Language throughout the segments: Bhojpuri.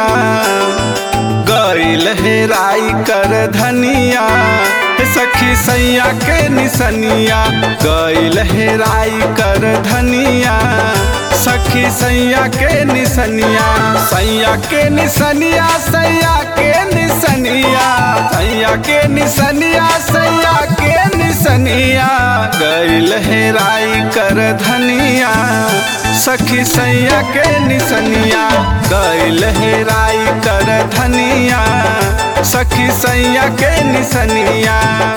धनिया गईल हेराई कर धनिया हे सखी सैया के निसनिया गईल हेराई कर धनिया सखी सैया के निसनिया सैया के निसनिया सैया के निसनिया सैया के निसनिया सैया के निसनिया गईल हेराई कर धनिया सखी सैया के निसनिया गईल हेराई कर धनिया सखी सैया के निसनिया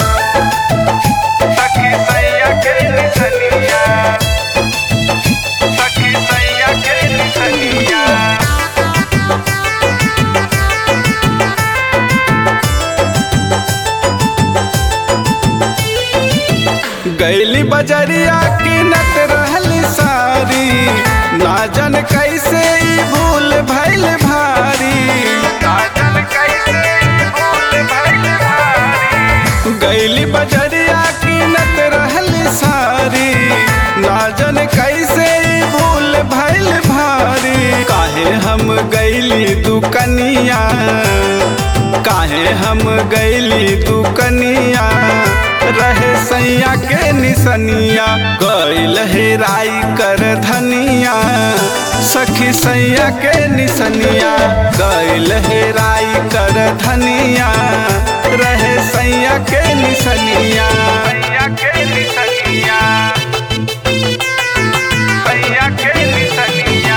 सखी सैया के निसनिया सखी सैया के निसनिया गैली बजरिया किनत रहली सारी ना जन कैसे ई भूल भैल भारी ना जन कैसे ई भूल भैल भारी गैली बजरिया किनत रहली सारी ना जन कैसे ई भूल भैल भारी काहे हम गैली दुकनिया काहे हम गैली दुकनिया रहे सैया के निसनिया गईल हेराई कर धनिया सखी सैया के निसनिया गईल हेराई कर धनिया रहे सैया के निसनिया सैया के निसनिया सैया के निसनिया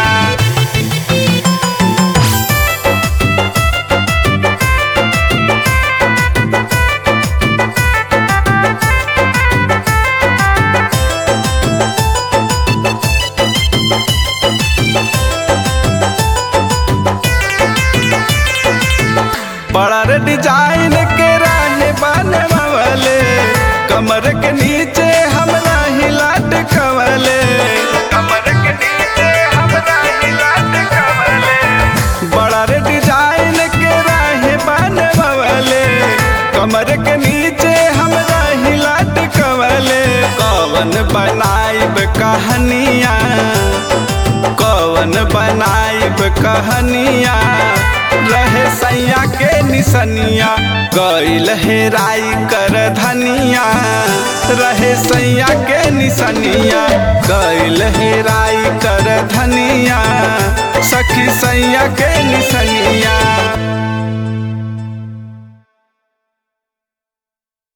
बड़ा रे डिजाइन के रहे बनवले कमर के नीचे हमरा हिलाट कवले कमर के नीचे हमरा हिलाट कवले बड़ा रे डिजाइन के रहे बनवले कमर के नीचे हमरा हिलाट कवले कवन बनाइब कहानिया कवन बनाइब कहानिया रहे सैया के निसनिया गईल हेराई कर धनिया रहे सैया के निसनिया गईल हेराई कर धनिया सखी सैया के निसनिया